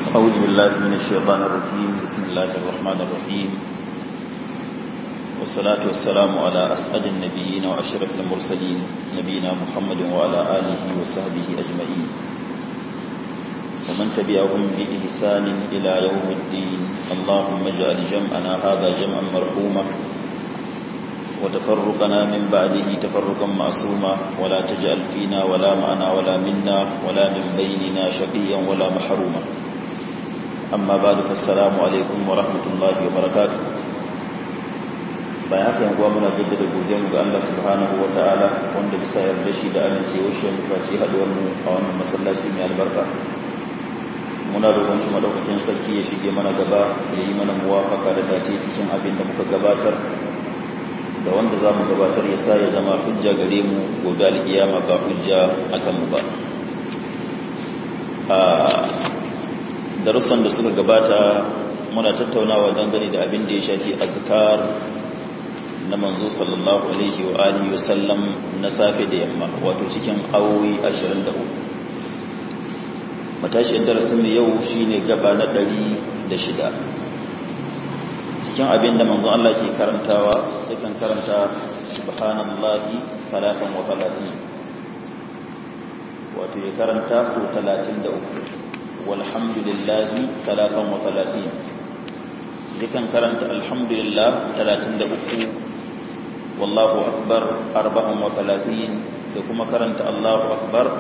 أعوذ بالله من الشيطان الرجيم بسم الله الرحمن الرحيم والصلاة والسلام على أسعد النبيين وأشرف المرسلين نبينا محمد وعلى آله وصحبه أجمعين ومن تبعهم بإحسان إلى يوم الدين اللهم اجعل جمعنا هذا جمعا مرحوما وتفرقنا من بعده تفرقا معصوما ولا تجعل فينا ولا معنا ولا منا ولا من بيننا شقيا ولا محروما أما بعد فالسلام عليكم ورحمة الله وبركاته bayan haka yankuwa muna jaddada godiyarmu ga Allah subhanahu wa ta'ala wanda bisa yarda shi da amincewar shi muka ci haduwar mu a wannan masallaci mai albarka muna roƙon shi madaukakin sarki ya shige mana gaba ya yi mana muwafaka da dace cikin abin da muka gabatar da wanda za mu gabatar ya sa ya zama hujja gare mu gobe alkiyama ba hujja akan mu ba a darussan da suka gabata muna tattaunawa dangane da abin da ya shafi azkar na manzo sallallahu alaihi wa alihi wa sallam na safe da yamma wato cikin awowi 23 matashiyar darasin mu yau shine gaba na 106 cikin abin da manzo Allah ke karantawa yakan karanta subhanallahi talatan wa talatin wato ya karanta su 33 walhamdulillahi talatan wa talatin yakan karanta alhamdulillah 33 wallahu akbar 34 da kuma karanta allahu akbar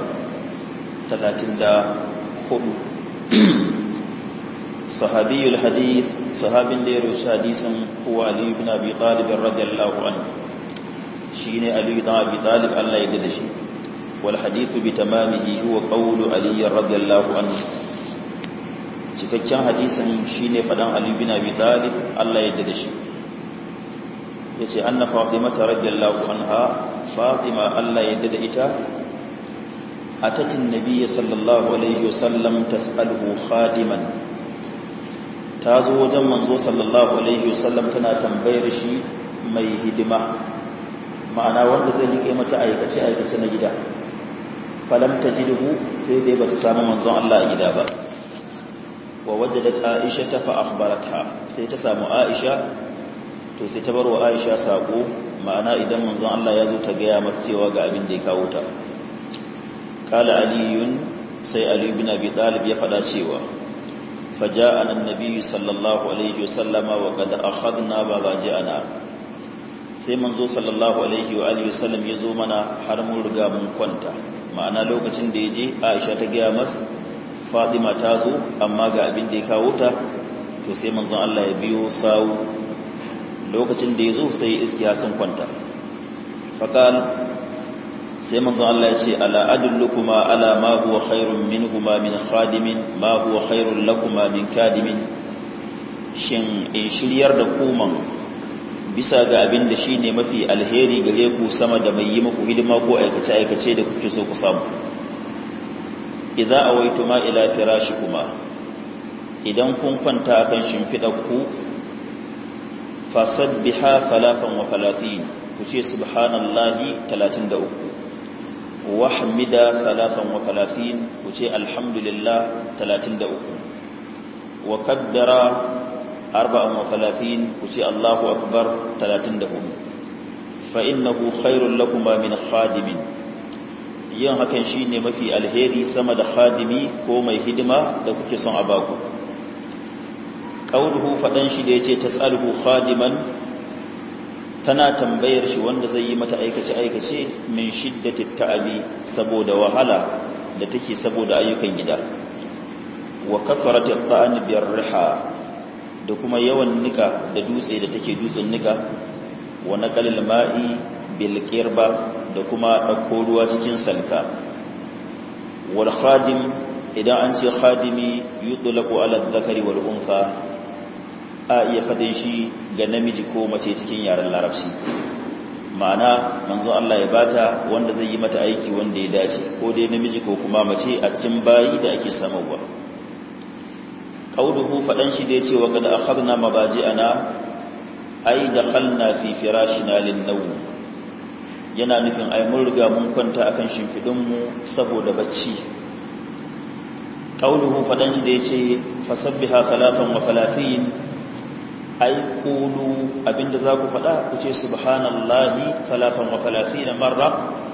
34 sahabiyul hadith sahabin da ya rushe hadisin huwa Ali ibn Abi Talib radiyallahu anhu shine Ali ibn Abi Talib Allah ya dade shi wal hadith bi tamamihi huwa qawlu Ali radiyallahu anhu cikakken hadisin shine fadan Ali ibn Abi Talib Allah ya dade shi yace anna Fatima radiyallahu anha Fatima Allah ya dade ita atatin nabiyyi sallallahu alaihi wasallam tas'aluhu khadiman ta zo wajen manzo sallallahu alaihi wasallam tana tambayar shi mai hidima ma'ana wanda zai rike mata aikace aikace na gida falam tajidhu sai dai bata samu manzon Allah a gida ba wa wajadat Aisha ta fa akhbaratha sai ta samu Aisha to sai ta barwa Aisha sako ma'ana idan manzon Allah ya zo ta gaya masa cewa ga abin da ya kawo ta qala aliyun sai ali ibn abi talib ya fada cewa فجاءنا النبي صلى الله عليه وسلم وقد أخذنا بغاجئنا sai manzo sallallahu alaihi wa alihi wasallam ya zo mana har mun riga mun kwanta ma'ana lokacin da yaje Aisha ta ga mas Fatima ta zo amma ga abin da ya kawo ta to sai manzon Allah ya biyo sawu lokacin da yazo sai iskiya sun kwanta faqal sai manzo Allah ya ce ala adullukuma ala ma huwa khairun minhuma min khadimin ma huwa khairul lakuma min kadimin shin in shiryar da kuman bisa ga abin da shine mafi alheri gare ku sama da mai yi muku hidima ko aikace aikace da kuke so ku samu idza awaituma ila firashikuma idan kun kwanta akan shimfidar ku fasabbiha 33 ku ce subhanallahi 33 wahmida salatan wa talatin ku ce alhamdulillah talatin da uku wa kaddara arba'an wa talatin ku ce allahu akbar talatin da hudu fa innahu khairun lakuma min khadimin yin hakan shine mafi alheri sama da khadimi ko mai hidima da kuke son a baku qauluhu fadan shi da yace tasaluhu khadiman tana tambayar shi wanda zai yi mata aikace-aikace min shiddati ta'abi saboda wahala da take saboda ayyukan gida wa kafarati ta'an biyar riha da kuma yawan nika da dutse da take dutsen nika wa naqalil ma'i bil qirba da kuma dauko ruwa cikin salka wal khadim idan an ce khadimi yutlaqu ala dhakari wal untha a iya fadin shi ga namiji ko mace cikin yaren larabci ma'ana manzo Allah ya bata wanda zai yi mata aiki wanda ya dace ko dai namiji ko kuma mace a cikin bayi da ake samarwa qauluhu fadan shi da yace wa qad akhadna mabaji'ana ay dakhalna fi firashina lin-nawm yana nufin ai mun riga mun kwanta akan shimfidin mu saboda bacci qauluhu fadan shi da yace fasabbiha salatan wa falatin ai qulu abinda za ku fada ku ce subhanallahi salatan wa falatin marra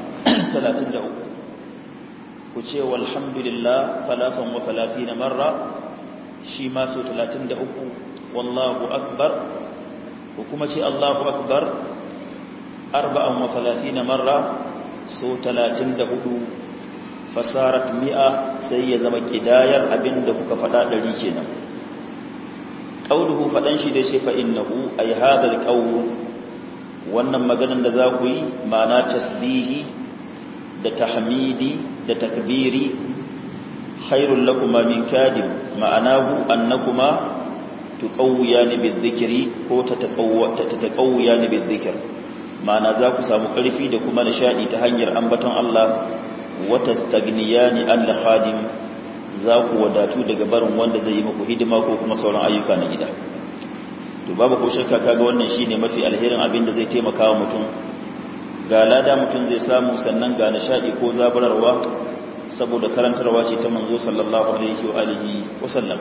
33 ku ce walhamdulillah salatan wa falatin marra shi ma so 33 wallahu akbar ko kuma ce Allahu akbar arba'an wa talatina marra so 34 fasarat mi'a sai ya zama kidayar abinda kuka fada dari kenan qauluhu fadan shi da shi fa innahu ay hadha alqawl wannan maganan da za ku yi ma'ana tasbihi da tahmidi da takbiri khairul lakuma min kadim ma'anahu annakuma tuqawwiyani bizikri ko tataqawwiyani bizikr ma'ana za ku samu ƙarfi da kuma nishadi ta hanyar ambaton Allah wa tastagniyani an khadim za ku wadatu daga barin wanda zai yi muku hidima ko kuma sauran ayyuka na gida to babu ko shakka kaga wannan shine mafi alherin abin da zai taimaka wa mutum ga lada mutum zai samu sannan ga nishadi ko zabararwa saboda karantarwa ce ta manzo sallallahu alaihi wa alihi wa sallam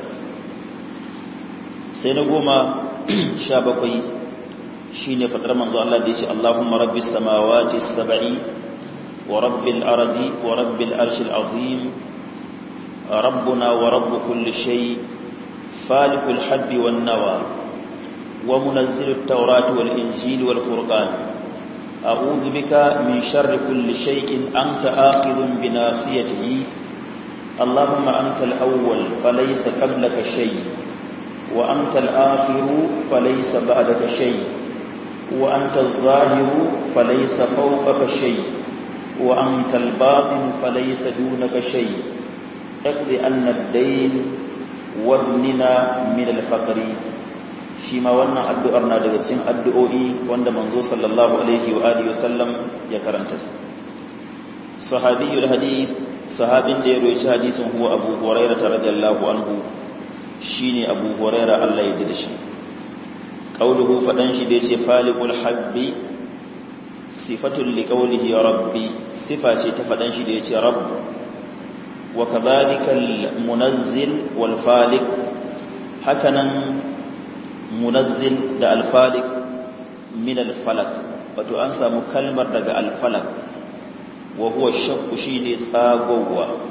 sai na goma sha bakwai shi ne faɗar manzo Allah da ya ce Allahumma rabbi samawati saba'i wa rabbil ardi wa rabbil arshil azim rabbuna wa rabbu kulli shay falikul habbi wan nawa wa munazzilut tawrati wal injili wal furqan a'udhu bika min sharri kulli shay'in anta akhidhun bi nasiyatihi اللهم أنت الأول فليس قبلك شيء وأنت الآخر فليس بعدك شيء وأنت الظاهر فليس فوقك شيء وأنت الباطن فليس دونك شيء اقض أن الدين وابننا من الفقر شما وانا أدعرنا لغسين أدعوئي وانا منذ صلى الله عليه وآله وسلم يكرنتس صحابي الحديث صحابين ديرو حديث هو أبو هريرة رضي الله عنه shine Abu Huraira Allah ya dade shi qauluhu fadan shi da yace faliqul habbi sifatul liqaulihi rabbi sifa ce ta fadan shi da yace rabb wa kadhalikal munazzil wal faliq hakanan munazzil da al faliq min al falak wato an samu kalmar daga al falak wa huwa shakku shine tsagowa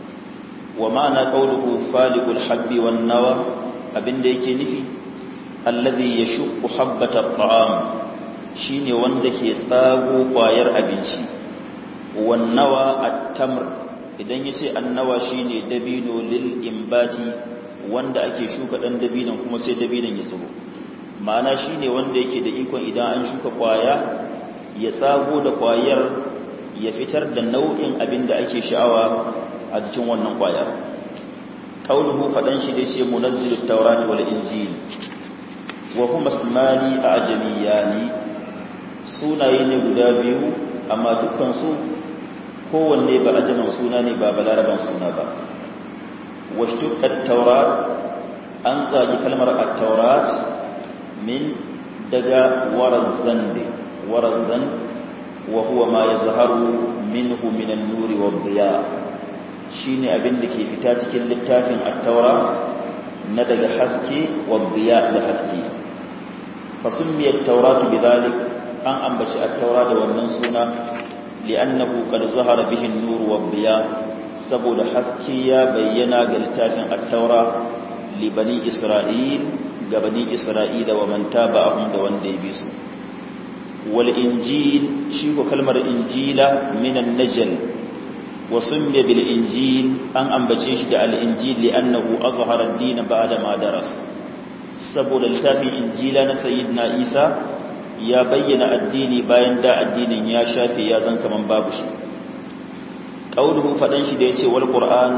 wa ma'ana qawluhu faliqul habbi wan nawa abinda yake nufi alladhi yashqu habbata at'am shine wanda ke tsago kwayar abinci wan nawa at-tamr idan yace annawa shine dabino lil imbati wanda ake shuka dan dabinon kuma sai dabinon ya tsiro ma'ana shine wanda yake da ikon idan an shuka kwaya ya tsago da kwayar ya fitar da nau'in abin da ake sha'awa a cikin wannan kwayar qauluhu fadan shi da ce munazzilut tawrati wal injil wa huma ismani ajamiyani sunaye ne guda biyu amma dukkan su kowanne ba ajaman suna ne ba balaraban suna ba washtuqqat tawrat an zagi kalmar at-taurat min daga warazan warazan wa huwa ma yazharu minhu min an-nuri wad-diya shine abin da ke fita cikin littafin at-taura na daga haske wad-diya da haske fasummiyat tawratu bidhalik an ambaci at-taura da wannan suna li'annahu qad zahara bihi an-nur wad-diya saboda haske ya bayyana ga littafin at-taura li bani isra'il ga bani isra'ila wa man taba'ahum da wanda ya bi su wal injil shi ko kalmar injila minan najl wa summiya bil injil an ambace shi da al injil li'annahu azhara ad-din ba'da ma daras saboda littafin injila na sayyidina isa ya bayyana addini bayan da addinin ya shafe ya zan kaman babu shi qauluhu fadan shi da yace wal qur'an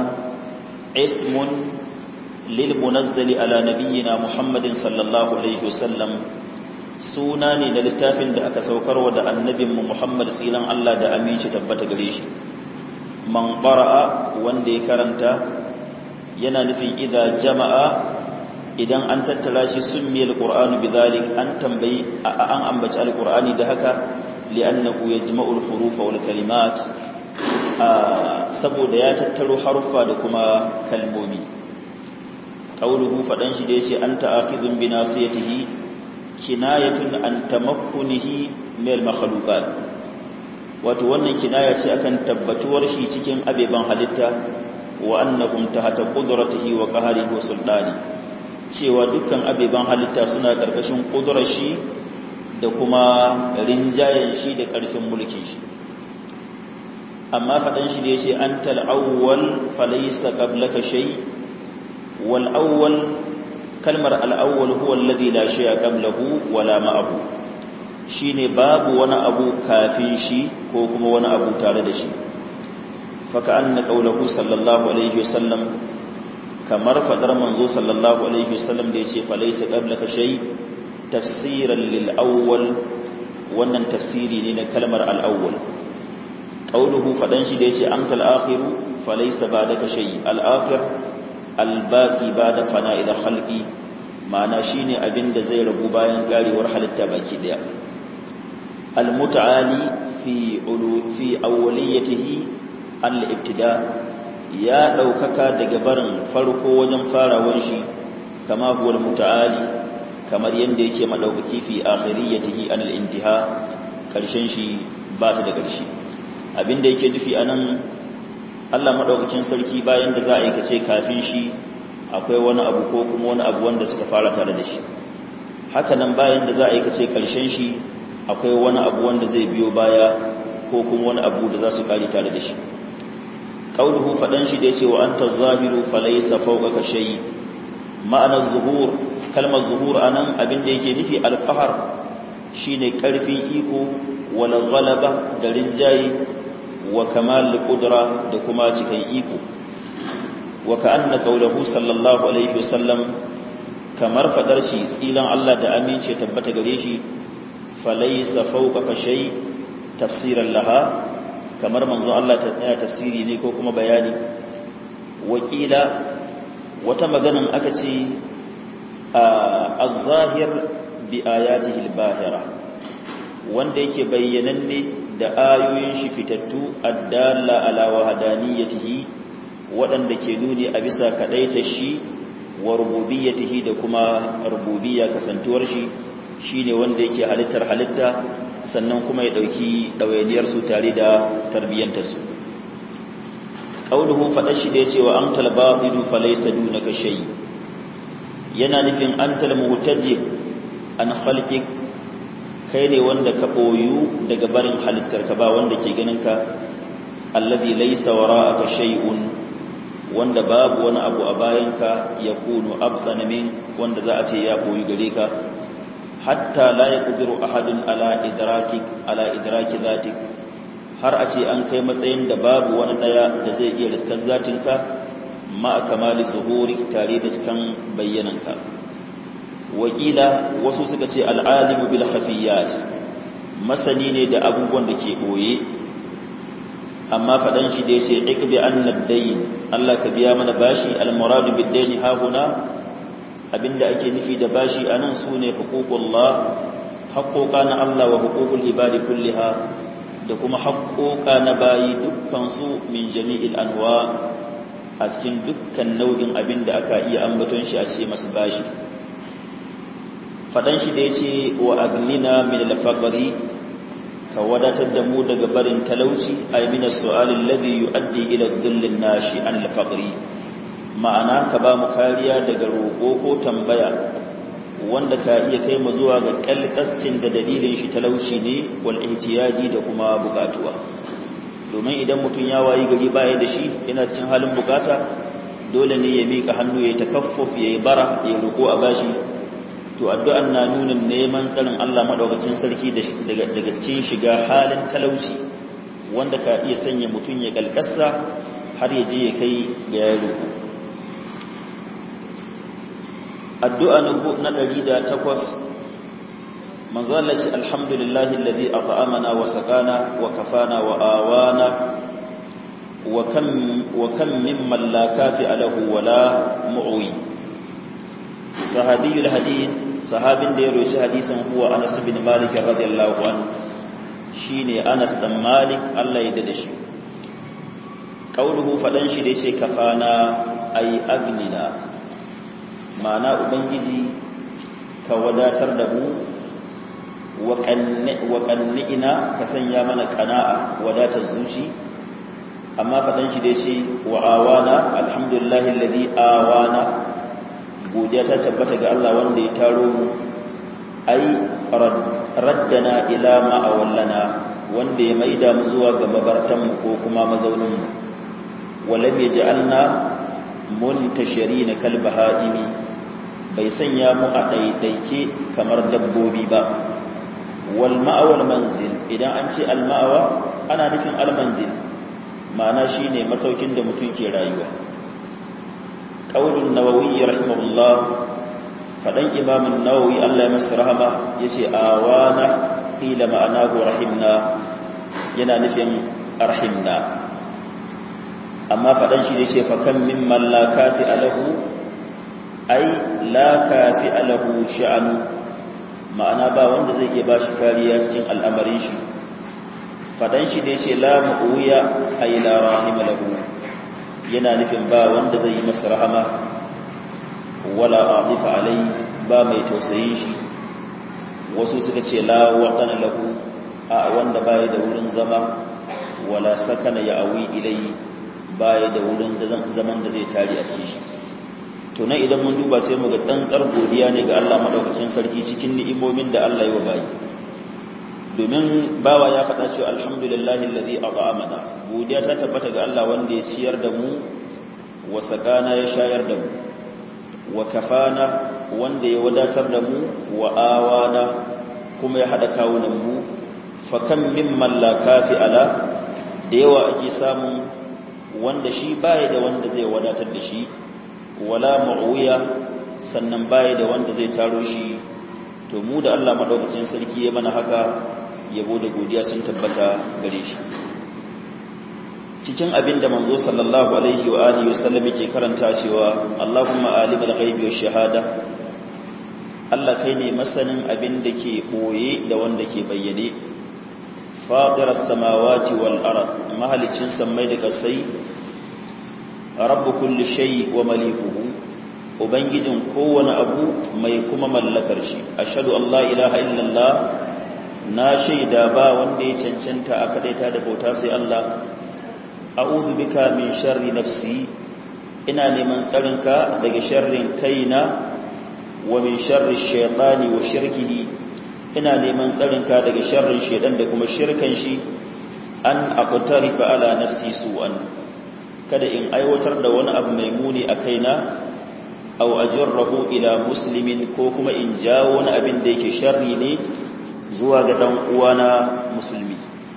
ismun lil munazzali ala nabiyyina muhammadin sallallahu alaihi wasallam suna ne da littafin da aka saukarwa da annabinmu muhammad tsilan Allah da aminci tabbata gare shi man qara'a wanda ya karanta yana nufin idza jama'a idan an tattara shi summi alqur'anu bidhalik an tambayi an ambaci alqur'ani da haka li'annahu yajma'u alhuruf wal kalimat saboda ya tattaro haruffa da kuma kalmomi qauluhu fadan shi da yace anta aqizun bi nasiyatihi kinayatun an tamakkunihi min al-makhluqat wato wannan kinaya ce akan tabbatuwar shi cikin abeban halitta wa annahum tahta qudratihi wa qahrihi wa sultani cewa dukkan abeban halitta suna karkashin kudurar shi da kuma rinjayen shi da karfin mulkin shi amma fadan shi da yace antal awwal falaysa qablaka shay wal awwal kalmar al awwal huwa alladhi la shay'a qablahu wala ma'ahu shine babu wani abu kafin shi ko kuma wani abu tare da shi faka anna qawluhu sallallahu alaihi wasallam kamar fadar manzo sallallahu alaihi wasallam da yace falaysa qablaka shay tafsiran lil awwal wannan tafsiri ne na kalmar al awwal qawluhu fadan shi da yace antal akhiru falaysa ba'daka shay al akhir al baqi ba'da fana'il khalqi ma'ana shine abinda zai rabu bayan karewar halitta baki daya المتعالي في علو في اوليته الابتداء يا daukaka daga barin farko wajen farawar shi kama huwa almutaali kamar yanda yake madaukaki fi akhiriyatihi an alintiha karshen shi ba ta da karshe abinda yake nufi anan Allah madaukakin sarki bayan da za a yi kace kafin shi akwai wani abu ko kuma wani abu wanda suka fara tare da shi haka nan bayan da za a yi kace karshen shi akwai wani abu wanda zai biyo baya ko kuma wani abu da za su kare tare da shi qauluhu fadan shi da yace wa anta zahiru falaysa fawqaka shay ma'ana zuhur kalmar zuhur anan abin da yake nufi alqahar shine karfin iko wal ghalaba da rinjayi wa kamal qudra da kuma cikin iko wa ka'anna qawluhu sallallahu alaihi wasallam kamar fadar shi tsilan Allah da amince tabbata gare shi falaisa fawqaka shay tafsiran laha kamar manzo Allah ta tsaya tafsiri ne ko kuma bayani wakila wata maganan aka ce az-zahir bi ayatihi al-bahira wanda yake bayyananne da ayoyin shi fitattu addalla ala wahdaniyatihi waɗanda ke nuni a bisa kadaita shi wa rububiyyatihi da kuma rububiyya kasantuwar shi shi ne wanda yake halittar halitta sannan kuma ya ɗauki ɗawainiyarsu tare da tarbiyyantarsu ƙaunuhu faɗa shi da ya ce wa an talba idu falaisa duna ka shayi yana nufin an talmuhtajib an halƙi kai ne wanda ka ɓoyu daga barin halittar ka ba wanda ke ganin ka allazi laisa wara aka shay'un wanda babu wani abu a bayanka ya kunu abdana min wanda za a ce ya ɓoyu gare ka hatta la yaqdiru ahadun ala idraki ala idraki zatik har a ce an kai matsayin da babu wani daya da zai iya riskar zatinka ma kamali zuhuri tare da cikin bayyananka wakila wasu suka ce al'alimu bil khafiyat masani ne da abubuwan da ke boye amma fadan shi da yace iqbi annad dayn Allah ka biya mana bashi al muradu bid dayn ha huna abinda ake nufi da bashi anan sune huququllah haqqoqa na Allah wa huququl ibadi kulliha da kuma haqqoqa na bayi dukkan su min jami'il anwa a cikin dukkan nau'in abinda aka iya ambaton shi a ce masu bashi fadan shi da yace wa agnina min al-faqri ka wadatar da mu daga barin talauci ay min as-su'al alladhi yu'addi ila dhullin nashi an al-faqri ma'ana ka ba mu kariya daga roƙo ko tambaya wanda ka iya kai mu zuwa ga kalkascin da dalilin shi talauci ne wal ihtiyaji da kuma bukatuwa domin idan mutum ya wayi gari baya da shi yana cikin halin bukata dole ne ya mika hannu ya takaffuf ya yi bara ya roƙo a bashi to addu'an na nuna neman tsarin Allah madaukakin sarki daga daga cikin shiga halin talauci wanda ka iya sanya mutum ya kalkassa har ya je ya kai ga ya roƙo addu'a na ɗari da takwas manzo Allah ce alhamdulillahi alladhi at'amana wa sakana wa kafana wa awana wa kam wa kam mimman la kafi alahu wa la mu'wi sahabiyul hadith sahabin da ya roshi hadisin huwa Anas bin Malik radiyallahu anhu shine Anas dan Malik Allah ya dade shi qauluhu fadan shi da yace kafana ay agnina ma'ana ubangiji ka wadatar da mu wa qanni'ina ka sanya mana qana'a wadatar zuci amma fadan shi da yace wa awana alhamdulillahi alladhi awana godiya ta tabbata ga Allah wanda ya taro mu ai raddana ila ma awallana wanda ya maida mu zuwa ga mabartan mu ko kuma mazaunin mu walam yaj'alna muntashirin kal bahaimi bai sanya mu a daidaike kamar dabbobi ba wal ma'awal manzil idan an ce al ma'awa ana nufin al manzil ma'ana shine masaukin da mutum ke rayuwa qaulun nawawi rahimahullah fadan imam an-nawawi Allah ya masa rahama yace awana qila ma'anahu rahimna yana nufin arhimna amma fadan shi yace fa kam mimman la kafi alahu ai la kafi alahu sha'anu ma'ana ba wanda zai iya bashi kariya cikin al'amarin shi fadan shi da yace la mu'uya ai la rahima lahu yana nufin ba wanda zai yi masa rahama wala atifa alai ba mai tausayin shi wasu suka ce la waqana lahu a wanda baya da wurin zama wala sakana ya awi ilai baya da wurin zaman da zai tare a cikin shi to nan idan mun duba sai mu ga tsantsar godiya ne ga Allah madaukakin sarki cikin ni'imomin da Allah ya wa bayi domin bawa ya faɗa cewa alhamdulillahi allazi at'amana godiya ta tabbata ga Allah wanda ya ciyar da mu wa sakana ya shayar da mu wa kafana wanda ya wadatar da mu wa awana kuma ya hada kawunan mu fa kam mimman la kafi ala da yawa ake samu wanda shi baya da wanda zai wadatar da shi wala mu'wiya sannan baya da wanda zai taro shi to mu da Allah madaukakin sarki ya mana haka yabo da godiya sun tabbata gare shi cikin abin da manzo sallallahu alaihi wa alihi wasallam yake karanta cewa Allahumma alimul ghaibi wash shahada Allah kai ne masanin abin da ke boye da wanda ke bayyane fatiras samawati wal ard mahalicin sammai da kasai rabbu kulli shay wa malikuhu ubangijin kowane abu mai kuma mallakar shi ashhadu an la ilaha illallah na shaida ba wanda ya cancanta a kadaita da bauta sai Allah a'udhu bika min sharri nafsi ina neman tsarinka daga sharrin kaina wa min sharri shaytani wa shirkihi ina neman tsarinka daga sharrin shaydan da kuma shirkan shi an aqtarifa ala nafsi su'an kada in aiwatar da wani abu mai muni a kaina aw ajrahu ila muslimin ko kuma in jawo wani abin da yake sharri ne zuwa ga dan uwana musulmi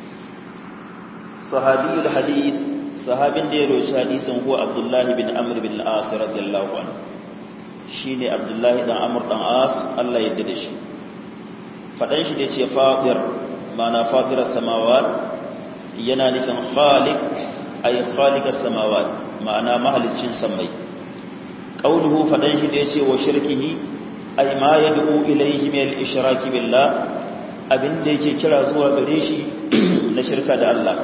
sahabiyul hadith sahabin da ya roci hadisin huwa abdullahi bin amr bin al-as radiyallahu anhu shine abdullahi dan amr dan as Allah ya yarda da shi fadan shi da ce fadir mana fadiras samawat yana nufin khaliq ay khaliqas samawat ma'ana mahalicin samai qauluhu fadan shi da yace wa shirkihi ay ma yad'u ilayhi min al-ishraki billah abinda yake kira zuwa gare shi na shirka da Allah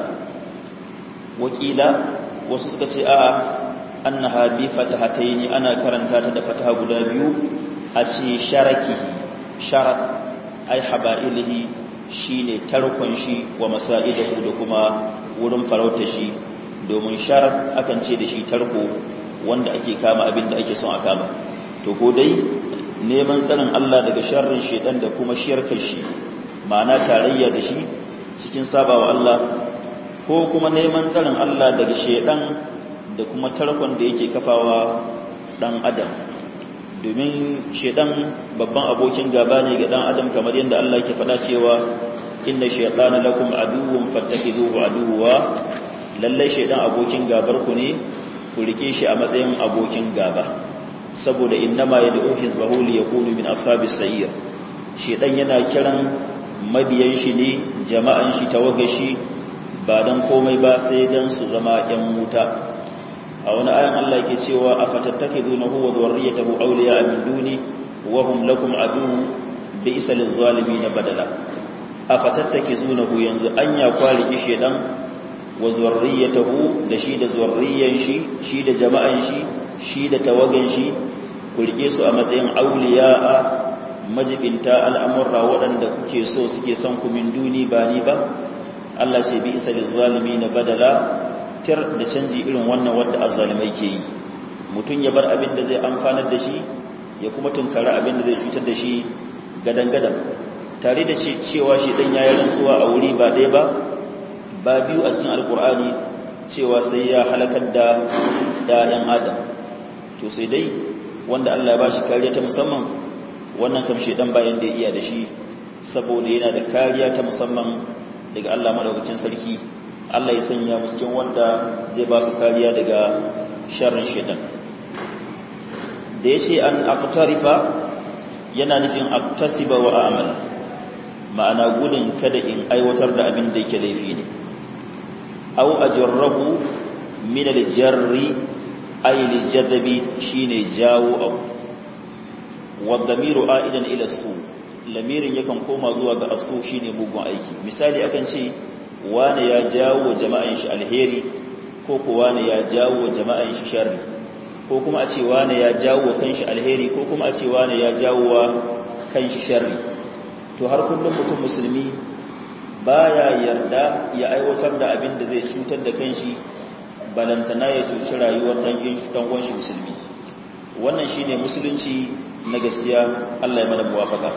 wakila wasu suka ce a annaha bi fatahataini ana karanta ta da fataha guda biyu a ce sharaki sharat ay haba'ilihi shine tarkon shi wa masaidahu da kuma wurin farauta shi domin sharat akan ce da shi tarko wanda ake kama abin da ake son a kama to ko dai neman tsarin Allah daga sharrin shedan da kuma shirkar shi ma'ana tarayya da shi cikin sabawa Allah ko kuma neman tsarin Allah daga shedan da kuma tarkon da yake kafawa dan adam domin shedan babban abokin gaba ne ga dan adam kamar yadda Allah yake faɗa cewa inna shaytana lakum aduwwun fattakhidhuhu aduwwa lalle shedan abokin gabar ku ne ku rike shi a matsayin abokin gaba saboda innama yad'u hizbahu li yakunu min ashabis sa'ir shedan yana kiran mabiyan shi ne jama'an shi tawagashi ba dan komai ba sai dan su zama yan wuta a wani ayan Allah yake cewa afattattakidunahu wa dhurriyyatahu awliya min duni wa hum lakum adu bi'sa lizalimin badala afattattakizunahu yanzu anya kwaliki shedan wa zurriyatahu da shi da zurriyan shi shi da jama'an shi shi da tawagan shi ku rike su a matsayin auliya'a majibinta al'amurra waɗanda kuke so suke son ku min duni ba ni ba Allah ce bi isa zalimi na badala tir da canji irin wannan wadda azzalimai ke yi mutum ya bar abin da zai amfanar da shi ya kuma tunkara abin da zai cutar da shi gadan-gadan tare da cewa shi dan yayi rantsuwa a wuri ba ɗaya ba ba biyu a cikin alkur'ani cewa sai ya halakar da ɗayan adam to sai dai wanda Allah ya ba shi kariya ta musamman wannan kam shedan bayan da ya iya da shi saboda yana da kariya ta musamman daga Allah madaukakin sarki Allah ya sanya mu cikin wanda zai ba su kariya daga sharrin shedan da yace an aqtarifa yana nufin aktasiba wa a'mal ma'ana gudun kada in aiwatar da abin da yake laifi ne aw ajrabu min al-jarri ay al-jadbi shine jawo abu wadamiru aidan ila su lamirin yakan koma zuwa ga asu shine mugun aiki misali akan ce wane ya jawo jama'an shi alheri ko ko wane ya jawo jama'an shi sharri ko kuma a ce wane ya jawo kanshi alheri ko kuma a ce wane ya jawo kanshi sharri to har kullum mutum musulmi baya yarda ya aiwatar da abin da zai cutar da kanshi balantana ya cuci rayuwar dan uwan shi musulmi wannan shine musulunci na gaskiya Allah ya mana muwafaka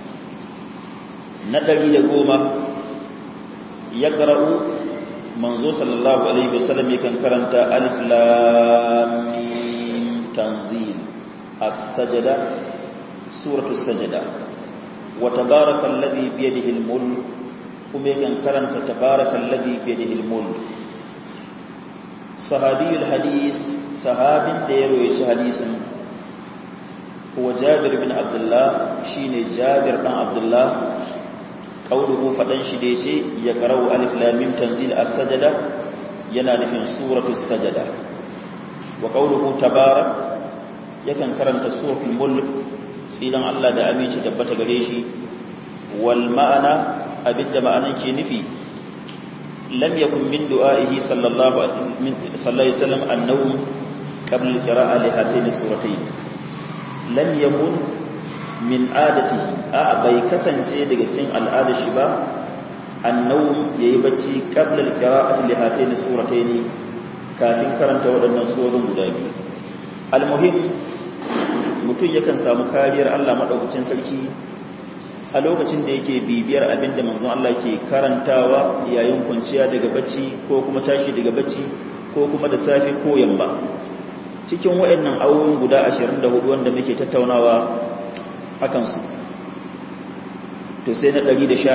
na ɗari da goma ya ƙara'u manzo sallallahu alaihi wasallam yakan karanta alif lam mim tanzil as-sajda suratu as-sajda wa tabarakal ladhi bi yadihi al-mulk kuma yakan karanta tabarakal ladhi bi yadihi al-mulk sahabiyul hadis sahabin da ya rawaye hadisin هو جابر بن عبد الله شين جابر بن عبد الله قوله فدان shi da yace ya qara'u alif lam mim tanzil as-sajda yana nufin suratu as-sajda wa qawluhu tabarak yakan karanta suratul mulk sidan Allah da aminci tabbata gare shi wal ma'ana abinda ma'anan ke nufi lam yakun min du'a'ihi sallallahu alaihi wasallam annahu qabla al-qira'a li hatayn suratayn lam yakun min adatihi a bai kasance daga cikin al'adar shi ba annawm yayi bacci qabla al-qira'ati li hatayn suratayn kafin karanta waɗannan surorin guda biyu almuhim mutum yakan samu kariyar Allah madaukakin sarki a lokacin da yake bibiyar abinda manzon Allah ke karantawa yayin kwanciya daga bacci ko kuma tashi daga bacci ko kuma da safe ko yamma cikin waɗannan awoyin guda 24 wanda muke tattaunawa akan su to sai na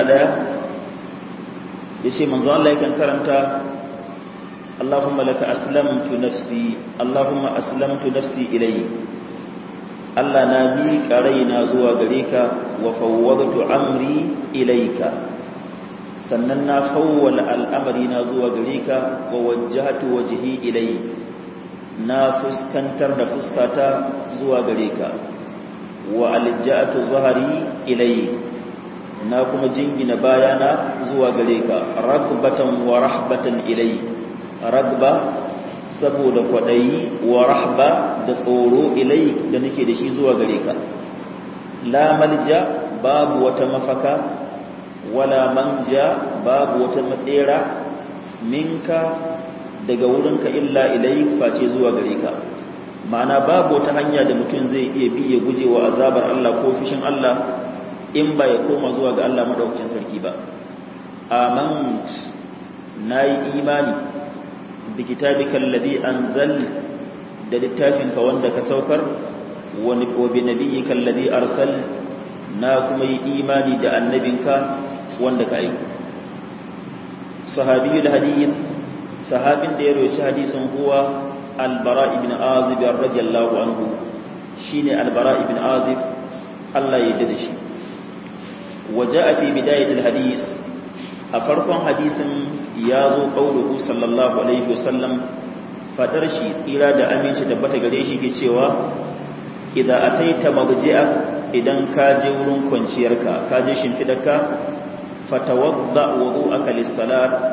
111 yace manzo Allah yakan karanta Allahumma laka aslamtu nafsi Allahumma aslamtu nafsi ilayk Allah na miƙa raina zuwa gare ka wa fawwadtu amri ilayka sannan na fawwala al'amari na zuwa gare ka wa wajjahtu wajhi ilayk na fuskantar da fuskata zuwa gare ka wa alja'atu zahari ilayk na kuma jingina bayana zuwa gare ka ragbatan wa rahbatan ilayk ragba saboda kwadayi wa rahba da tsoro ilayk da nake da shi zuwa gare ka la malja babu wata mafaka wala manja babu wata matsera minka daga wurinka illa ilayk face zuwa gare ka ma'ana babu wata hanya da mutum zai iya bi ya guje wa azabar Allah ko fishin Allah in ba ya koma zuwa ga Allah madaukakin sarki ba amant nayi imani bi kitabika alladhi anzal da littafinka wanda ka saukar wa bi nabiyyika alladhi arsal na kuma yi imani da annabinka wanda ka aika sahabiyul hadith sahabin da ya roci hadisin huwa albara ibn azib radiyallahu anhu shine albara ibn azib Allah ya yarda da shi وجاء في بداية الحديث أفرقا حديث ياذو قوله صلى الله عليه وسلم فترشي إرادة أمين شدبت قريشي كتشوا إذا أتيت مضجئة إذن كاجور كنشيرك كاجش فدك فتوضأ وضوءك للصلاة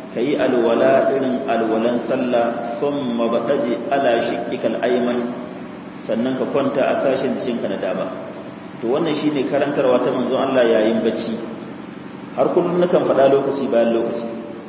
kayi alwala irin alwalan sallah thumma bataji ala shiqqikal ayman sannan ka kwanta a sashen jikinka na dama to wannan shine karantarwa ta manzon Allah yayin bacci har kullum nakan faɗa lokaci bayan lokaci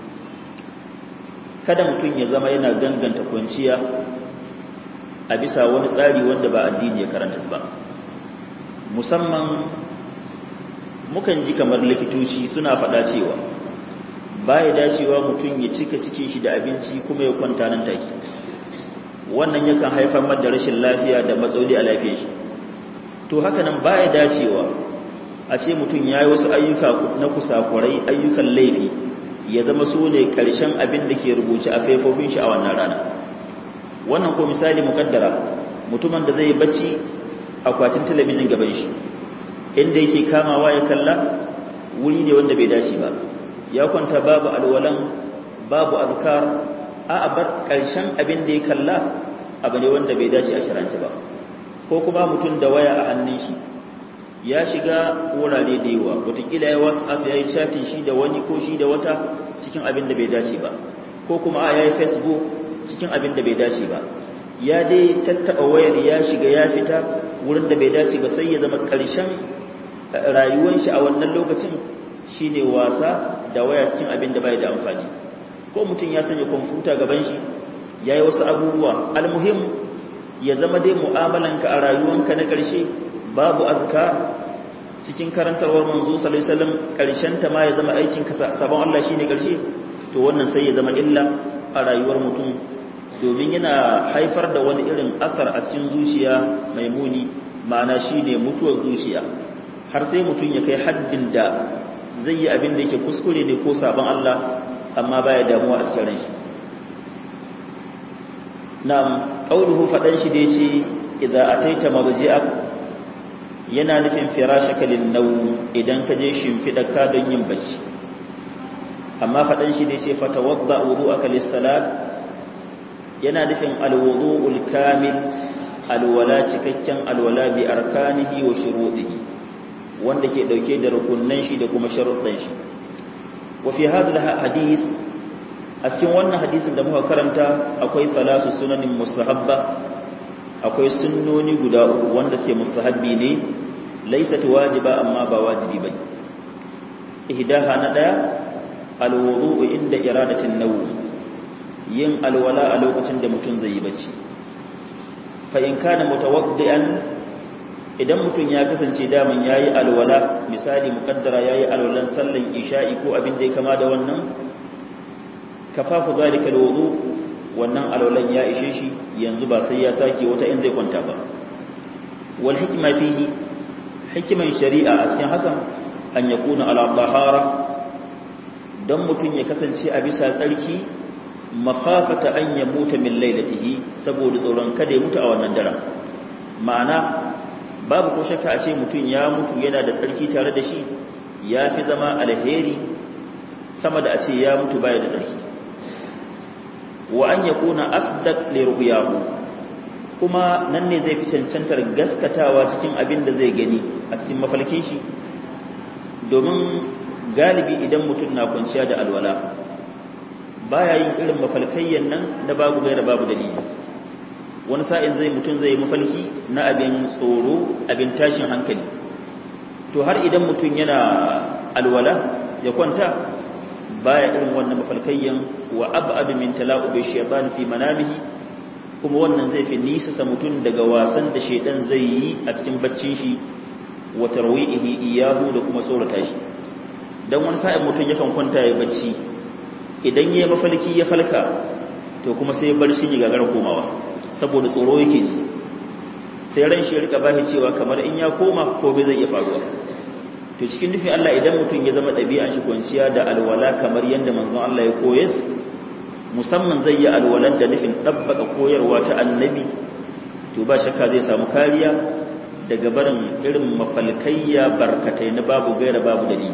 kada mutum ya zama yana ganganta kwanciya a bisa wani tsari wanda ba addini ya karanta ba musamman mukan ji kamar likitoci suna faɗa cewa baya dacewa mutum ya cika cikin shi da abinci kuma ya kwanta nan take wannan yakan haifar da rashin lafiya da matsaloli a lafiyar shi to haka nan baya dacewa a ce mutum ya yi wasu ayyuka na kusakurai ayyukan laifi ya zama su ne ƙarshen abin da ke rubuce a faifofin shi a wannan rana wannan ko misali mukaddara mutumin da zai yi bacci akwatin talabijin gaban shi inda yake kamawa ya kalla wuri ne wanda bai dace ba ya kwanta babu alwalan babu azkar a bar ƙarshen abin da ya kalla abu ne wanda bai dace a shiranta ba ko kuma mutum da waya a hannun shi ya shiga wurare da yawa wataƙila ya whatsapp ya yi chatin shi da wani ko shi da wata cikin abin da bai dace ba ko kuma a ya yi facebook cikin abin da bai dace ba ya dai tattaɓa wayar ya shiga ya fita wurin da bai dace ba sai ya zama ƙarshen rayuwar shi a wannan lokacin shine wasa da waya cikin abin da bai da amfani ko mutum ya sanya kwamfuta gaban shi ya yi wasu abubuwa almuhim ya zama dai mu'amalanka a rayuwanka na ƙarshe babu azka cikin karantarwar manzo sallallahu alaihi wasallam ƙarshen ta ma ya zama aikin ka sabon Allah shine ƙarshe to wannan sai ya zama illa a rayuwar mutum domin yana haifar da wani irin asar a cikin zuciya mai muni ma'ana shine mutuwar zuciya har sai mutum ya kai haddin da zai yi abin da yake kuskure ne ko sabon Allah amma baya damuwa a cikin ranshi na'am qauluhu fadan shi da yace idza ataita marji'ak yana nufin firashaka lin nawm idan ka je shimfida ka don yin bacci amma fadan shi da yace fatawadda wudu'aka lis-salat yana nufin al-wudu'ul kamil alwala cikakken alwala bi arkanihi wa shuruɗihi wanda ke dauke da rukunnan shi da kuma sharuɗan shi wa fi hadha hadith a cikin wannan hadisin da muka karanta akwai salasu sunanin mustahabba akwai sunnoni guda uku wanda suke mustahabbi ne laysat wajiba amma ba wajibi bane ihdaha na daya alwudu inda iradatin nawm yin alwala a lokacin da mutum zai yi bacci fa in kana mutawaddian idan mutum ya kasance daman yayi alwala misali mukaddara yayi alwalan sallan isha'i ko abin da ya kama da wannan kafafu zalika alwudu wannan alwalan ya ishe shi yanzu ba sai ya sake wata in zai kwanta ba wal hikma fihi hikiman shari'a a cikin hakan an yakuna ala tahara dan mutum ya kasance a bisa tsarki makhafata an yamuta min lailatihi saboda tsoron kada ya mutu a wannan daren ma'ana babu ko shakka a ce mutum ya mutu yana da tsarki tare da shi ya fi zama alheri sama da a ce ya mutu baya da tsarki wa an yakuna asdaq li ru'yahu kuma nan ne zai fi cancantar gaskatawa cikin abin da zai gani a cikin mafalkin shi domin galibi idan mutum na kwanciya da alwala baya yin irin mafalkayyan nan na babu gaira babu dalili wani sa'in zai mutum zai mafalki na abin tsoro abin tashin hankali to har idan mutum yana alwala ya kwanta baya irin wannan mafalkayyan wa ab'adu min tala'ubi shaytan fi manamihi kuma wannan zai fi nisa sa mutum daga wasan da shaytan zai yi a cikin baccin shi wa tarwihi iyahu da kuma tsorata shi dan wani sa'in mutum yakan kwanta ya bacci idan yayi mafalki ya falka to kuma sai barci ya gagara komawa saboda tsoro yake ji sai ran shi ya rika bashi cewa kamar in ya koma ko bai zai iya faruwa to cikin nufin Allah idan mutum ya zama ɗabi'an shi kwanciya da alwala kamar yadda manzon Allah ya koyes musamman zai yi alwalan da nufin ɗabbaka koyarwa ta annabi to ba shakka zai samu kariya daga barin irin mafalkayya barkatai na babu gaira babu dalili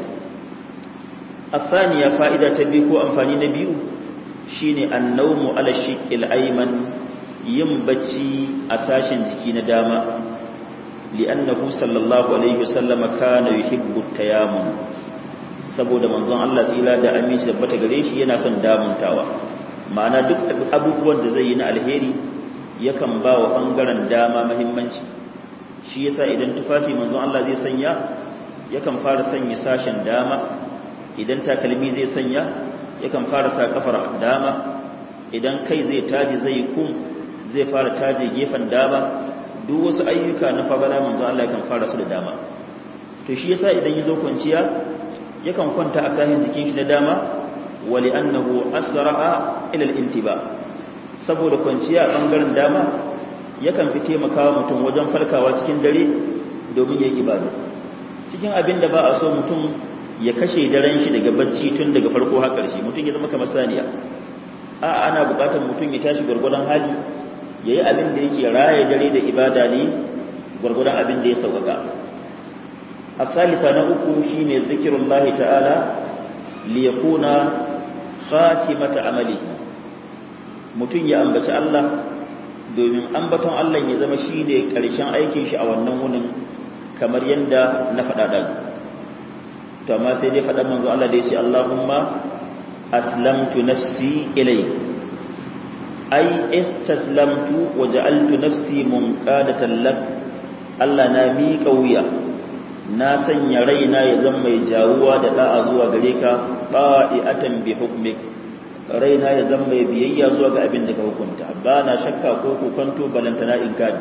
الثانية فائدة تبيكو أنفاني نبيو شيني النوم على الشق الأيمن ينبتي أساشا جكين داما لأنه صلى الله عليه وسلم كان يحب التيامن saboda manzon Allah tsira da aminci da bata gare shi yana son damuntawa ma'ana duk abubuwan da zai yi na alheri yakan ba wa ɓangaren dama mahimmanci shi yasa idan tufafi manzon Allah zai sanya yakan fara sanya sashen dama idan takalmi zai sanya yakan fara sa kafar dama idan kai zai taji zai kum zai fara taje gefen dama duk wasu ayyuka na fagala manzon Allah yakan fara su da dama to shi yasa idan yazo kwanciya yakan kwanta a sahin jikin shi na dama wali annahu asra'a ila al-intiba saboda kwanciya a bangaren dama yakan fi taimakawa mutum wajen farkawa cikin dare domin yayi ibada cikin abin da ba a so mutum ya kashe daren shi daga bacci tun daga farko har ƙarshe mutum ya zama kamar saniya a ana buƙatar mutum ya tashi gwargwadon hali yayi abin da yake raye dare da ibada ne gwargwadon abin da ya sauƙaƙa الثالثة نأكو شين ذكر الله تعالى ليكون خاتمة عمله mutum ya ambaci Allah domin ambaton Allah ya zama shi ne ƙarshen aikin shi a wannan wunin kamar yadda na faɗa da to amma sai dai faɗa manzo Allah da ya ce Allahumma aslamtu nafsi ilai ai istaslamtu wa ja'altu nafsi munqadatan lak Allah na miƙa wuya na sanya raina ya zama mai jawuwa da da'a zuwa gare ka ba'iatan bi hukmik raina ya zama mai biyayya zuwa ga abin da ka hukunta ba na shakka ko kokonto balantana in kadi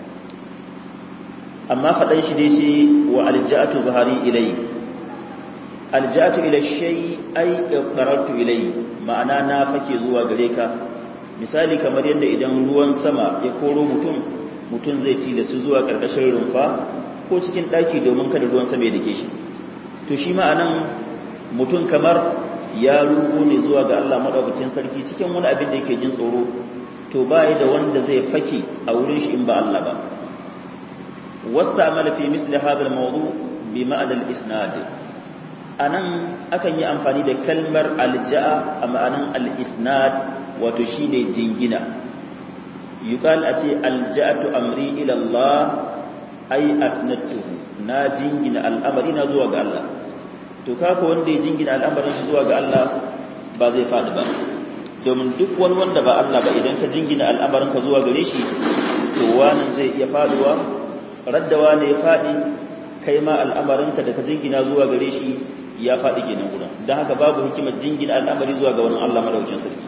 amma faɗan shi dai ce wa alja'atu zahari ilai alja'atu ila shay ay iqtarartu ilai ma'ana na fake zuwa gare ka misali kamar yadda idan ruwan sama ya koro mutum mutum zai tilasu zuwa ƙarƙashin rumfa ko cikin ɗaki domin kada ruwan sama ya dake shi to shi ma'anan mutum kamar ya rugo ne zuwa ga Allah madaukakin sarki cikin wani abin da yake jin tsoro to bai da wanda zai fake a wurin shi in ba Allah ba wasta'mala fi misli hadha al-mawdu bi ma'na al-isnad anan akan yi amfani da kalmar alja'a a ma'anan al-isnad wato shine jingina yuqal a ce alja'atu amri ila Allah ai asnatuhu na jingina al'amari na zuwa ga Allah to kaka wanda ya jingina al'amarin shi zuwa ga Allah ba zai faɗi ba domin duk wani wanda ba Allah ba idan ka jingina al'amarin ka zuwa gare shi to wani zai iya faduwa raddawa ne ya faɗi kai ma al'amarin ka da ka jingina zuwa gare shi ya faɗi kenan guda don haka babu hikimar jingina al'amari zuwa ga wani Allah madaukin sarki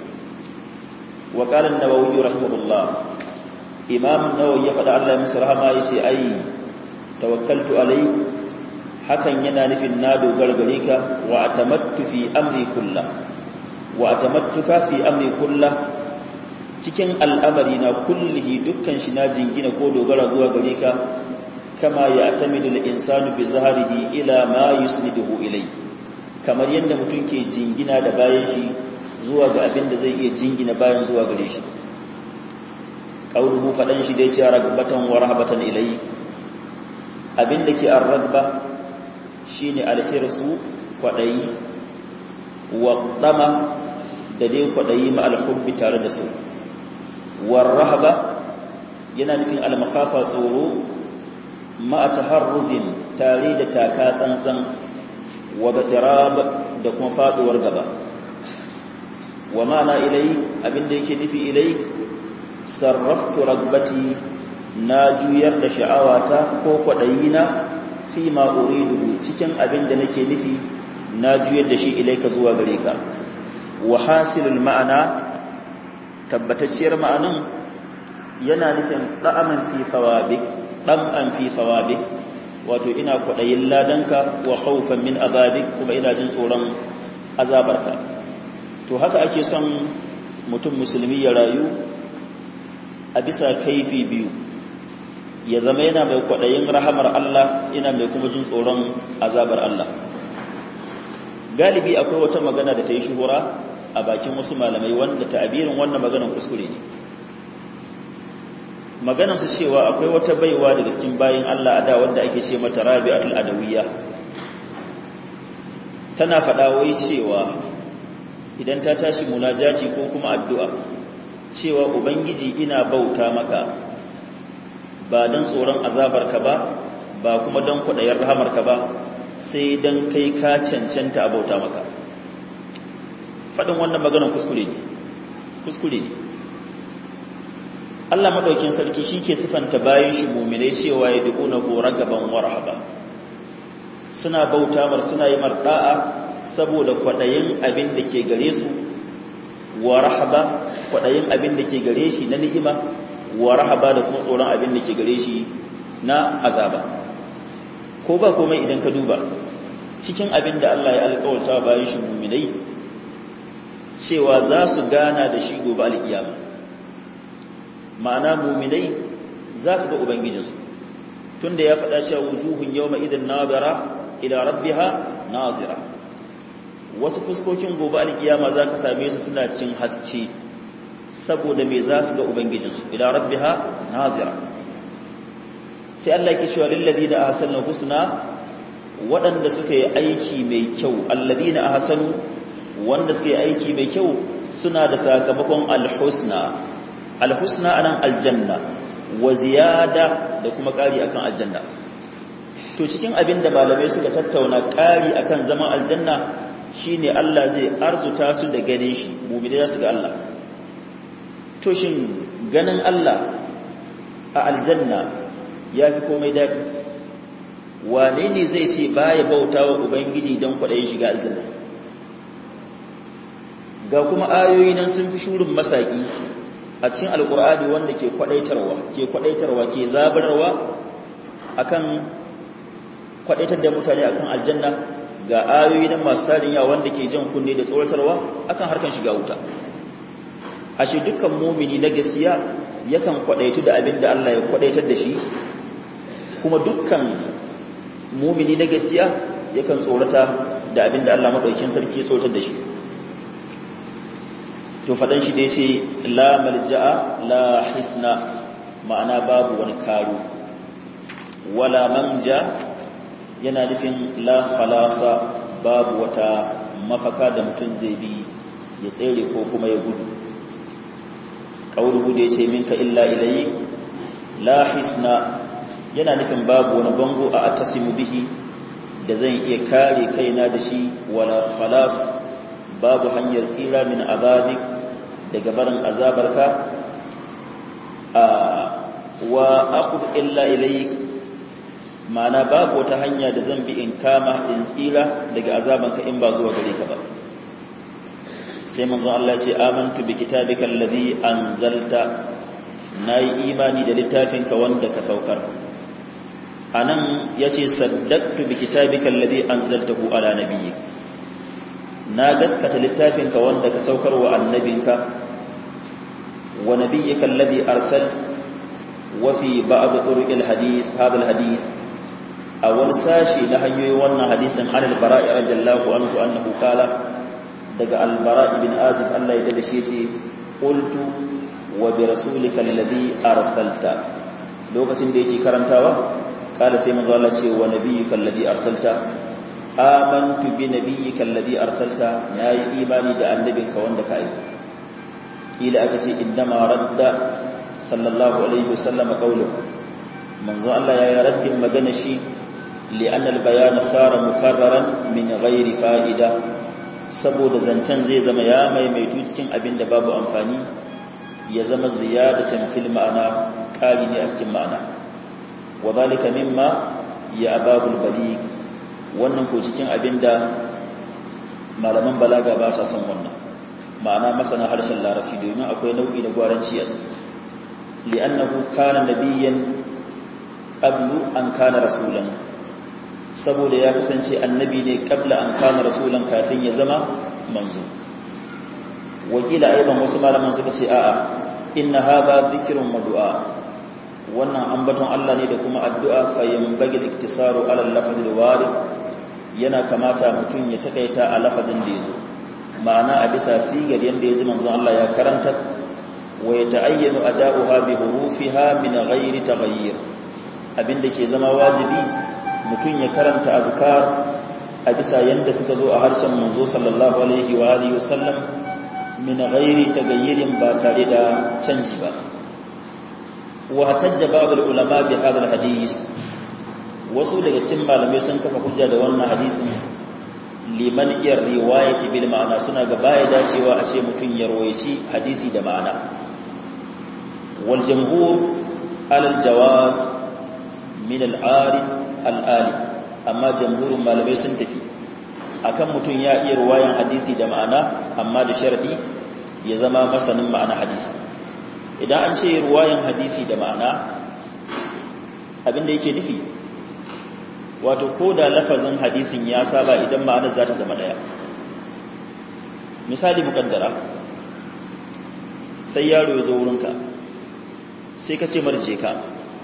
wa qala an-nawawi rahimahullah imam nawawi ya faɗa Allah musu rahama ya ce ai tawakkaltu alai hakan yana nufin na dogara gare ka wa atamattu fi amri kullah wa atamattuka fi amri kullah cikin al'amari na kullihi dukkan shi na jingina ko dogara zuwa gare ka kama ya atamidu al-insanu bi zahrihi ila ma yusniduhu ilai kamar yadda mutum ke jingina da bayan shi zuwa ga abin da zai iya jingina bayan zuwa gare shi ƙauruhu faɗan shi dai ce ragbatan wa rahabatan ilai abin da ke an ragba shi ne alhirsu kwaɗayi wa ɗama da dai kwaɗayi ma alhubbi tare da su wa rahaba yana nufin almakafa tsoro ma a taharruzin tare da taka tsantsan wa batirab da kuma faɗuwar gaba wa ma'ana ilai abin da yake nufi ilai sarraftu ragbati na juyar da sha'awata ko kwaɗayina fi ma uridu cikin abin da nake nufi na juyar da shi ilaika zuwa gare ka wa hasilul ma'ana tabbatacciyar ma'anan yana nufin da'aman fi thawabik dam'an fi thawabik wato ina kwaɗayin ladanka wa khawfan min azabik kuma ina jin tsoron azabarka to haka ake son mutum musulmi ya rayu a bisa kaifi biyu ya zama yana mai kwaɗayin rahamar Allah yana mai kuma jin tsoron azabar Allah galibi akwai wata magana da ta yi shuhura a bakin wasu malamai wanda ta'abirin wannan maganan kuskure ne maganan su cewa akwai wata baiwa daga cikin bayin Allah a da wanda ake ce mata Rabi'atul Adawiyya tana faɗa wai cewa idan ta tashi munajati ko kuma addu'a cewa ubangiji ina bauta maka ba don tsoron azabarka ba ba kuma don kwaɗayar rahamarka ba sai dan kai ka cancanta abauta maka faɗin wannan maganar kuskure ne kuskure ne Allah madaukin sarki shi ke sifanta bayan shi muminai cewa ya duƙuna ko ragaban warhaba suna bauta mar suna yi marɗa'a saboda kwaɗayin abin da ke gare su wa rahaba kwaɗayin abin da ke gare shi na ni'ima wa rahaba da kuma tsoron abin da ke gare shi na azaba ko ba komai idan ka duba cikin abin da Allah ya alƙawarta bayan shi muminai cewa za su gana da shi gobe alƙiyama ma'ana muminai za su ga ubangijinsu tunda ya faɗa cewa wujuhun yawma idan nazara ila rabbiha nazira wasu fuskokin gobe alkiyama za ka same su suna cikin haske saboda me za su ga ubangijinsu ila rabbiha nazira sai Allah ke cewa lilladina ahsanu husna waɗanda suka yi aiki mai kyau alladina ahsanu wanda suka yi aiki mai kyau suna da sakamakon alhusna alhusna anan aljanna wa ziyada da kuma ƙari akan aljanna to cikin abin da malamai suka tattauna ƙari akan zaman aljanna shine Allah zai arzuta su da ganin shi mu'mini za su ga Allah to shin ganin Allah a aljanna yafi komai daɗi wane ne zai ce baya bautawa ubangiji don kwaɗayin shiga aljanna ga kuma ayoyi nan sun fi shurin masaki a cikin alkur'ani wanda ke kwadaitarwa ke kwadaitarwa ke zabararwa akan kwadaitar da mutane akan aljanna ga ayoyi nan masu tarin yawa wanda ke jan kunne da tsoratarwa akan harkan shiga wuta ashe dukkan mumini na gaskiya yakan kwadaitu da abin da Allah ya kwadaitar da shi kuma dukkan mumini na gaskiya yakan tsorata da abin da Allah madaukakin sarki ya tsoratar da shi to faɗan shi dai ce la malja'a la hisna ma'ana babu wani karu wala manja yana nufin la khalasa babu wata mafaka da mutum zai bi ya tsere ko kuma ya gudu ƙauruhu da ya ce minka illa ilayi la hisna yana nufin babu wani bango a atasimu bihi da zan iya kare kaina da shi wala khalas babu hanyar tsira min azabik daga barin azabarka a wa aqud illa ilayk ma'ana babu wata hanya da zan bi in kama in tsira daga azabanka in ba zuwa gare ka ba sai manzo Allah ce amantu bi kitabika alladhi anzalta nayi imani da littafinka wanda ka saukar anan yace saddaqtu bi kitabika alladhi anzaltahu ala nabiyyik na gaskata littafinka wanda ka saukar wa annabinka wa nabiyyika alladhi arsal wa fi ba'd turuqil hadith hadha alhadith a wani sashi na hanyoyin wannan hadisin an al-bara'i radiyallahu anhu annahu qala daga al-bara'i bin azib Allah ya dade shi ce qultu wa bi rasulika alladhi arsalta lokacin da yake karantawa kala sai manzo Allah ce wa nabiyyika alladhi arsalta amantu bi nabiyyika alladhi arsalta nayi imani da annabinka wanda ka aika kila aka ce innama radda sallallahu alaihi wasallam qawluhu manzo Allah ya yi raddin magana shi li'an al-bayan sara mukarraran min ghairi fa'ida saboda zancen zai zama ya maimaitu cikin abin da babu amfani ya zama ziyadatan fil ma'ana kali ne a cikin ma'ana wa zalika mimma ya ababul baligh wannan ko cikin abin da malaman balaga ba sa son wannan ma'ana masana harshen larabci domin akwai nau'i na gwaranci a ciki li'annahu kana nabiyyan qablu an kana rasulan saboda ya kasance annabi ne qabla an kana rasulan kafin ya zama manzo wakila aiban wasu malaman suka ce a'a inna hadha dhikrun wa du'a wannan ambaton Allah ne da kuma addu'a fa yanbaghi al-iktisaru ala al-lafz al-warid yana kamata mutum ya takaita a lafazin da yazo ma'ana a bisa sigar yanda yaji manzon Allah ya karanta wa yata'ayyanu ada'uha bi hurufiha min ghairi taghayyur abinda ke zama wajibi mutum ya karanta azkar a bisa yanda suka zo a harshen manzo sallallahu alaihi wa alihi wasallam min ghairi tagayyirin ba tare da canji ba wa hatajja ba'd ulama bi hadha hadis wasu daga cikin malamai sun kafa hujja da wannan hadisin liman iyar riwayati bil ma'ana suna ga baya dacewa a ce mutum ya rawaici hadisi da ma'ana wal jamhur alal jawaz min al arif al ali amma jamhurin malamai sun tafi akan mutum ya iya ruwayan hadisi da ma'ana amma da sharadi ya zama masanin ma'ana hadisi idan an ce ruwayan hadisi da ma'ana abinda yake nufi wato ko da lafazin hadisin ya saba idan ma'anar za ta zama daya misali mukaddara sai yaro ya zo wurinka sai ka ce marje ka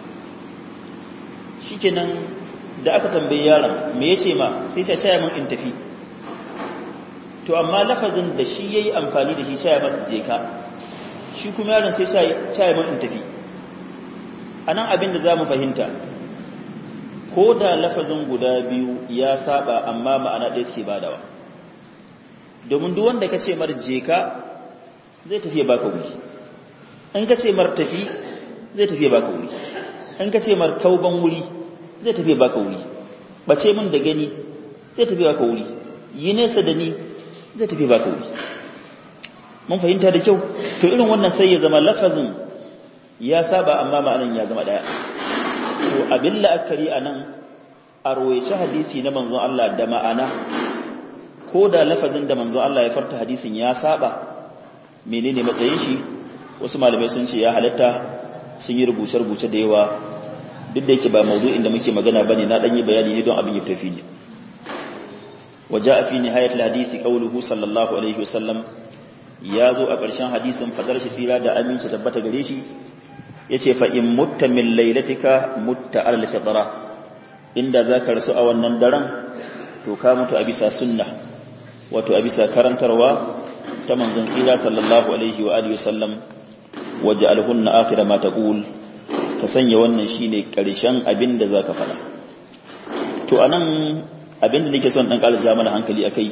shikenan da aka tambayi yaron me yace ma sai ya ce min in tafi to amma lafazin da shi yayi amfani da shi sai ya masa je ka shi kuma yaron sai ya min in tafi anan abin da zamu fahimta ko da lafazin guda biyu ya saba amma ma'ana ɗaya suke badawa domin duk wanda ka ce mar je ka zai tafiye baka wuri in ka ce mar tafi zai tafiye baka wuri in ka ce mar kauban wuri zai tafiye baka wuri bace min da gani zai tafiye baka wuri yi nesa da ni zai tafiye baka wuri mun fahimta da kyau to irin wannan sai ya zama lafazin ya saba amma ma'anan ya zama ɗaya to abin la'akari a nan a royace hadisi na manzon Allah da ma'ana ko da lafazin da manzon Allah ya farta hadisin ya saba menene matsayin shi wasu malamai sun ce ya halatta sun yi rubuce-rubuce da yawa duk da yake ba maudu'in da muke magana bane na dan yi bayani ne don abin ya tafi ne waja fi nihayat hadisi qauluhu sallallahu alaihi wasallam ya zo a ƙarshen hadisin fadar shi tsira da aminci tabbata gare shi yace fa in mutta min lailatika mutta al fitra inda zaka rasu a wannan daren to ka mutu a bisa sunna wato a bisa karantarwa ta manzon tsira sallallahu alaihi wa alihi wasallam waj'alhunna akhira ma taqul ka sanya wannan shine karshen abin da zaka fada to anan abin da nake son dan kala mana hankali akai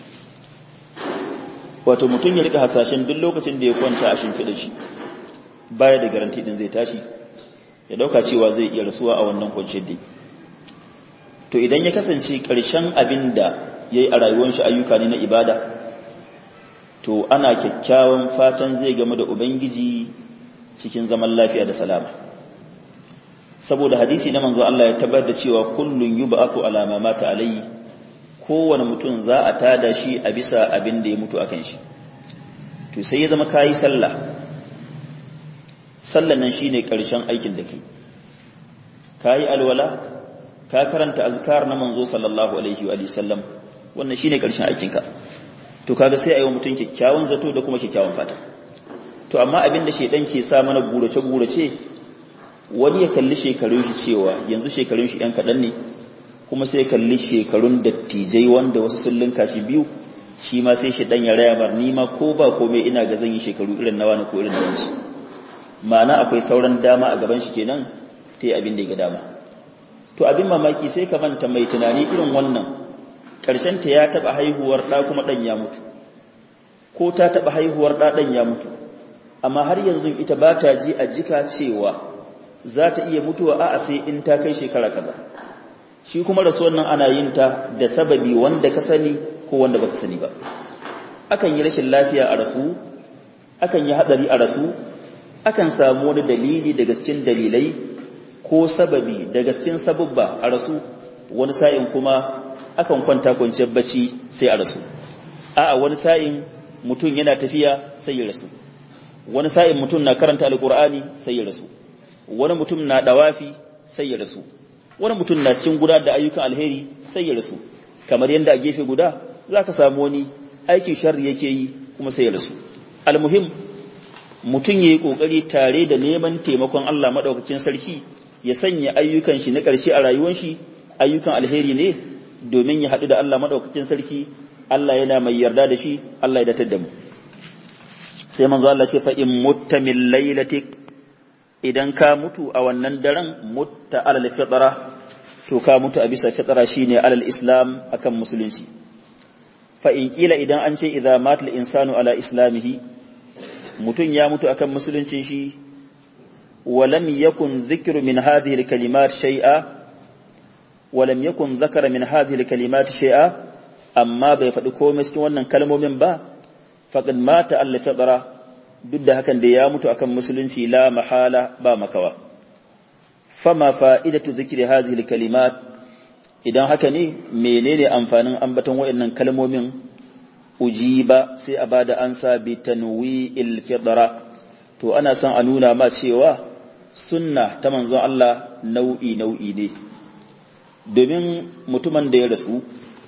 wato mutum ya rika hasashen duk lokacin da ya kwanta a shimfiɗa shi baya da garanti din zai tashi ya dauka cewa zai iya rasuwa a wannan kwanciyar dai to idan ya kasance ƙarshen abin da ya yi a rayuwar shi ayyuka ne na ibada to ana kyakkyawan fatan zai game da ubangiji cikin zaman lafiya da salama saboda hadisi na manzo Allah ya tabbatar da cewa kullun yub'athu ala ma mata alayhi kowane mutum za a tada shi a bisa abin da ya mutu akan shi to sai ya zama kayi sallah sallan nan shine karshen aikin da kai kayi alwala ka karanta azkar na manzo sallallahu alaihi wa sallam wannan shine karshen aikin ka to kaga sai ayi mutum kyakkyawan zato da kuma kyakkyawan fata to amma abin da shedan ke sa mana gurace gurace wani ya kalli shekarun shi cewa yanzu shekarun shi yan kadan ne kuma sai kalli shekarun dattijai wanda wasu sun linka shi biyu shi ma sai shedan ya raya mar ni ma ko ba komai ina ga zan yi shekaru irin nawa ne ko irin nawa shi ma'ana akwai sauran dama a gaban shi kenan ta yi abin da ya ga dama to abin mamaki sai ka manta mai tunani irin wannan ta ya taɓa haihuwar ɗa kuma ɗan ya mutu ko ta taɓa haihuwar ɗa ɗan ya mutu amma har yanzu ita ba ta ji a jika cewa za ta iya mutuwa a sai in ta kai shekara kaza shi kuma rasuwar nan ana yin ta da sababi wanda ka sani ko wanda baka sani ba akan yi rashin lafiya a rasu akan yi hadari a rasu akan samu wani dalili daga cikin dalilai ko sababi daga cikin sababba a rasu wani sa'in kuma akan kwanta kwanciyar bacci sai a rasu a'a wani sa'in mutum yana tafiya sai ya rasu wani sa'in mutum na karanta alkur'ani sai ya rasu wani mutum na dawafi sai ya rasu wani mutum na cikin guda da ayyukan alheri sai ya rasu kamar yadda a gefe guda za ka samu wani aikin sharri yake yi kuma sai ya rasu almuhim mutum ya yi ƙoƙari tare da neman taimakon Allah maɗaukakin sarki ya sanya ayyukan shi na ƙarshe a rayuwar shi ayyukan alheri ne domin ya haɗu da Allah maɗaukakin sarki Allah yana mai yarda da shi Allah ya datar da mu sai manzo Allah ce fa in mutta min lailatik idan ka mutu a wannan daren mutta alal fitra to ka mutu a bisa fitra shine alal islam akan musulunci fa in kila idan an ce idza matal insanu ala islamihi mutun ya mutu akan musuluncin shi wa lam yakun dhikru min hadhihi alkalimat shay'a walam yakun zakara min hadhihi alkalimati shay'a amma bai faɗi komai cikin wannan kalmomin ba faqad mata alla fadara duk da hakan da ya mutu akan musulunci la mahala ba makawa fama fa'idatu zikri hadhihi alkalimat idan haka ne menene amfanin ambaton waɗannan kalmomin ujiba sai a bada ansa bi tanwi'il fidra to ana son a nuna ma cewa sunna ta manzon Allah nau'i nau'i ne domin mutumin da ya rasu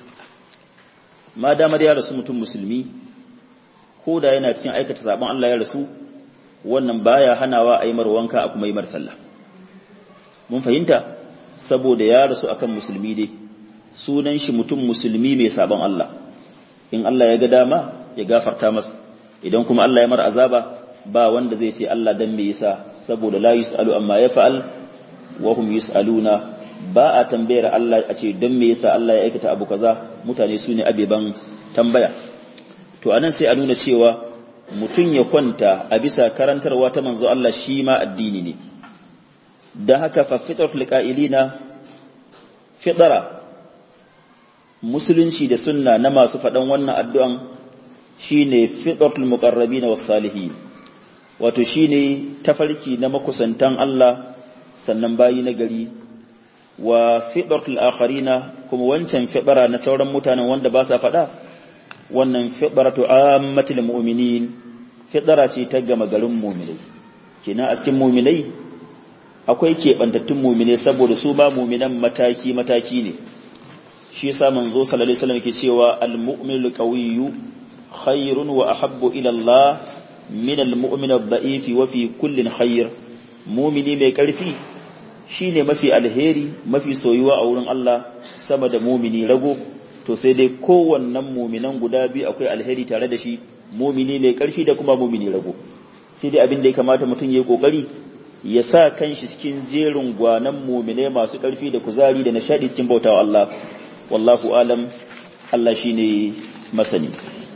ma damar ya rasu mutum musulmi ko da yana cikin aikata zaben Allah ya rasu wannan baya hanawa a yi mar wanka a kuma yi mar sallah mun fahimta saboda ya rasu akan musulmi dai sunan shi mutum musulmi mai sabon Allah in Allah ya ga dama ya gafarta masa idan kuma Allah ya mar azaba ba wanda zai ce Allah dan me yasa saboda la yusalu amma yaf'al wa hum yusaluna ba a tambayar Allah a ce dan me yasa Allah ya aikata abu kaza mutane su ne abeban tambaya to anan sai a nuna cewa mutum ya kwanta a bisa karantarwa ta manzo Allah shi ma addini ne da haka fa fitratul qa'ilina fitra musulunci da sunna na masu faɗan wannan addu'an shine fitratul muqarrabin was salihin wato shine tafarki na makusantan Allah sannan bayi na gari wa fitratul akharina kuma wancan fitra na sauran mutanen wanda ba sa faɗa wannan fitratu ammatul mu'minin fitra ce ta gama garin mu'minai kina a cikin mu'minai akwai keɓantattun mu'minai saboda su ba mu'minan mataki mataki ne shi yasa manzo sallallahu alaihi wasallam yake cewa al-mu'minul qawiyyu khairun wa ahabbu ila Allah min al-mu'min ad-da'if wa fi kullin khair mu'mini mai karfi shine mafi alheri mafi soyuwa a wurin Allah sama da mu'mini rago to sai dai kowannen mu'minan guda biyu akwai alheri tare da shi mu'mini mai karfi da kuma mu'mini rago sai dai abin da ya kamata mutum yayi kokari ya sa kanshi cikin jerin gwanan mu'mine masu karfi da kuzari da nishadi cikin bautawa Allah wallahu alam Allah shine masani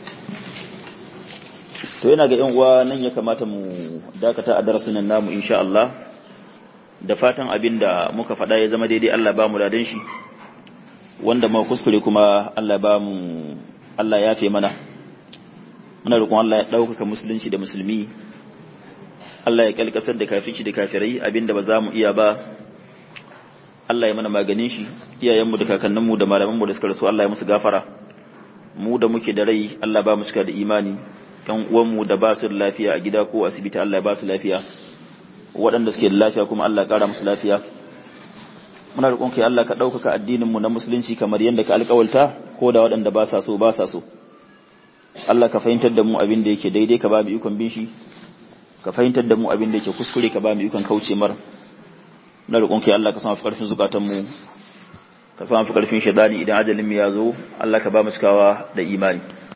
to yana ga yan uwa nan ya kamata mu dakata a darasin nan namu insha Allah da fatan abinda muka faɗa ya zama daidai Allah ba mu ladan shi wanda ma kuskure kuma Allah ba mu Allah ya fe mana muna roƙon Allah ya ɗaukaka musulunci da musulmi Allah ya kalkatar da kafirci da kafirai abinda ba za mu iya ba Allah ya mana maganin shi iyayenmu da kakanninmu da malamanmu da suka rasu Allah ya musu gafara mu da muke da rai Allah ba mu cika da imani ƴan uwanmu da ba su da lafiya a gida ko asibiti Allah ya ba su lafiya waɗanda suke da lafiya kuma Allah ya ƙara musu lafiya muna roƙon kai Allah ka ɗaukaka addinin mu na musulunci kamar yadda ka alƙawalta ko da waɗanda ba sa so ba sa so Allah ka fahimtar da mu abin da yake daidai ka ba mu ikon bin shi ka fahimtar da mu abin da yake kuskure ka ba mu ikon kauce mar na roƙon kai Allah ka sama fi ƙarfin zukatan mu ka sama fi ƙarfin shaidani idan ajalin mu ya zo Allah ka ba mu cikawa da imani